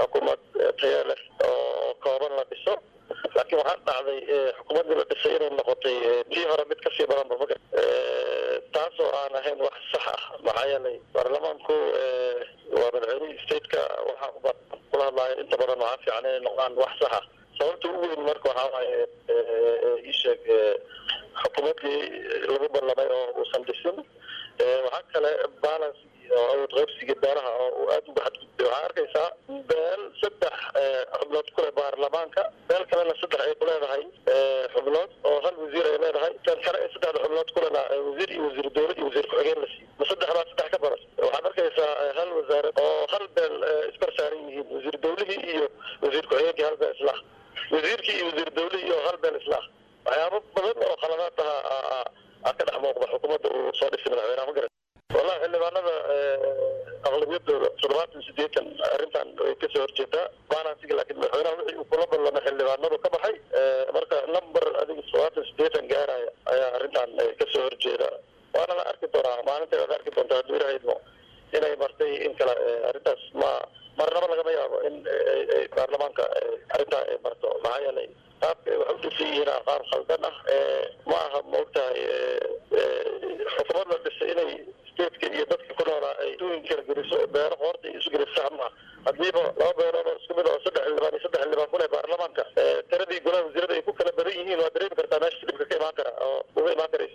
xukuumad tayo leh oo kooban la dhiso laakiin waxaa dhacday xukuumaddii la dhisay inay noqotay tii hore mid kasii badanba maga taasoo aan ahayn wax sax ah maxaa yeelay baarlamaanku waa madaxweynihii stateka waxaa kula hadlaayo inta badan waxaa fiican inay noqdaan wax sax ah sababta ugu weyn marka waxaa waaye ii sheeg xukuumaddii lagu ballamay oo uusan dhisin waxaa kale balance oo awood qaybsiga beeraha oo uu aada uga xadgudbay waxaa arkaysaa beel saddex xubnood ku leh baarlamaanka beel kalena saddex ay ku leedahay xubnood oo hal wasiir ay leedahay tan kale ee saddexda xubnood kulena wasiir iyo wasiir dowlad iyo wasiir ku-xigeen la siiyo ma saddex baa saddex ka badan waxaad arkaysaa hal wasaarad oo hal beel iskor saaran yihiin wasiir dowlihii iyo wasiir ku-xigeenkii hal beel islah wasiirkii iyo wasiir dowlihii iyo hal beel islah waxyaabo badan oo khaladaad aha aa ka dhex muuqda xukuumadda uu soo dhisay madaxweynaha ma garan wallahi xildhibaanada aqlabiyadooda toddobaatan sideetan arrintan way kasoo horjeedaa balansiga laakiin madaxweynaha wixii uu kula ballamay xildhibaanadu ka baxay marka number adiga toddobaatan sideetan gaaraya ayaa arrintan kasoo horjeeda waana la arki doonaa maalinta waad arki doontaa hadduu ilaha idmo inay martay in kale arrintaas ma marnaba lagama yaabo in baarlamaanka arrintaa ay marto maxaa yeelay qaabka ay wax u dhisan yihiin qaab khaldan ah ma aha maogtahay xukuumad la dhisay inay stateka iyo dadka ku noolaa ay duwin kala geliso beero qoorta iyo isu geliso sax maaha haddiiba laba beelood oo isku mid oo saddex xildhibaan iyo saddex xildhibaan ku leh baarlamaanka tiradii golaha wasiirada ay ku kala badan yihiin waa dareemi kartaa meesha dhibka ka imaan kara oo uga imaan karaysa